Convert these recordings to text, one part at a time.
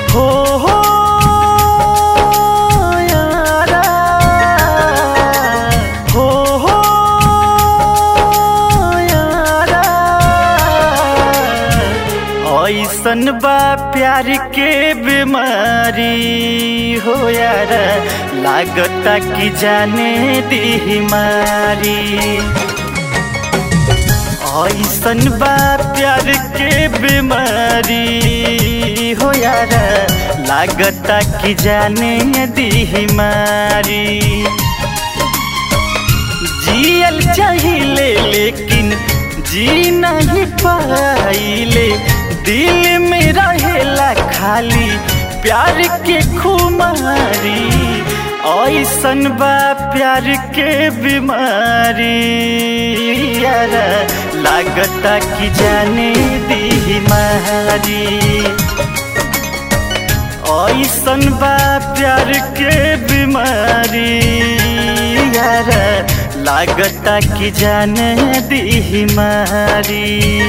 हो हो यारा हो हो यारा ऐसन बा प्यार के बीमारी हो यार लागता कि जाने दी मारी ऐसन बा प्यार के बीमारी हो यार लागता कि जाने दी मारी जियल चाहिए लेकिन जी नहीं पाइले दिल में रहेला खाली प्यार के खुमारी ऐसन बा प्यार के बीमारी यार लागता कि जाने दी मारी ऐसन बा प्यार के बीमारी यार लागता कि जाने दी मारी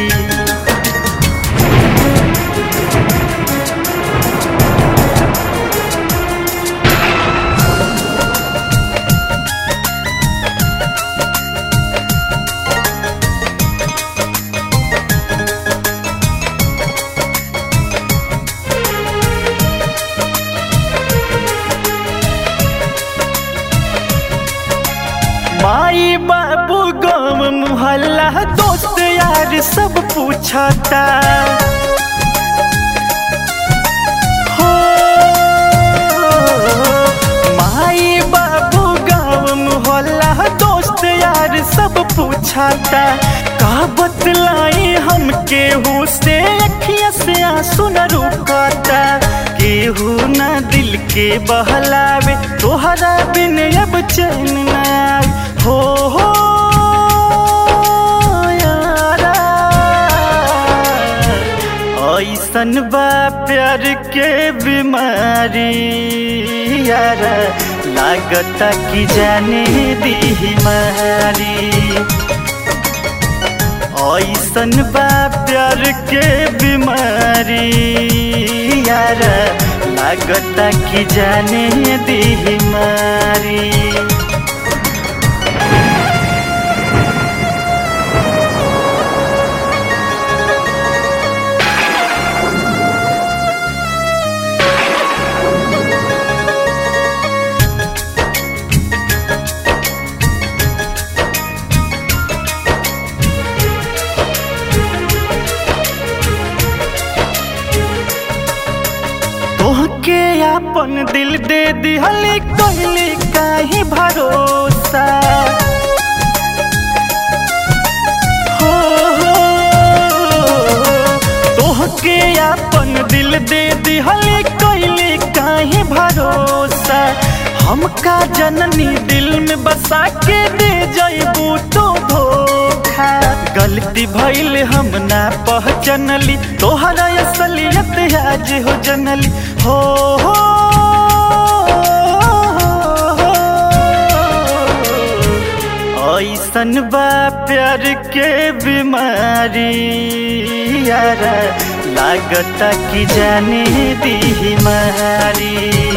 माई बाबू गाँव मुहल्ला दोस्त यार सब पूछता हो माई बाबू गाँव मुहल्ला दोस्त यार सब पूछता का बतलाई हम केहू से अखिया से आंसू न रुकता केहू न दिल के बहलावे तोहरा बिन अब चैन न आवे हो हो यारा ऐसन बा प्यार के बीमारी यार लागता कि जाने दी मारी ऐसन बा प्यार के बीमारी यार लागता कि जाने दी मारी तोहके अपन दिल दे दिहली कहली काहे भरोसा हो हो तोहके अपन दिल दे दिहली कहली काहे भरोसा हमका जननी दिल में बसा के दे जइबू तो धोखा गलती भइल हम ना पहचानली तोहरा असलियत आज हो जनली हो हो ऐसन बा प्यार के बीमारी यार लागता कि जाने दी मारी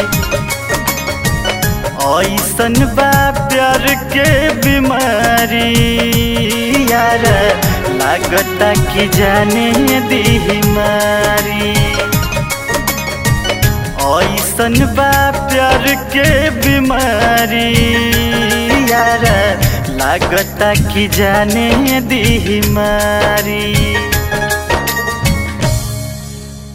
ऐसन बा प्यार के बीमारी यार लागता कि जाने दी मारी ऐसन बा प्यार के बीमारी यार लागता कि जाने दी मारी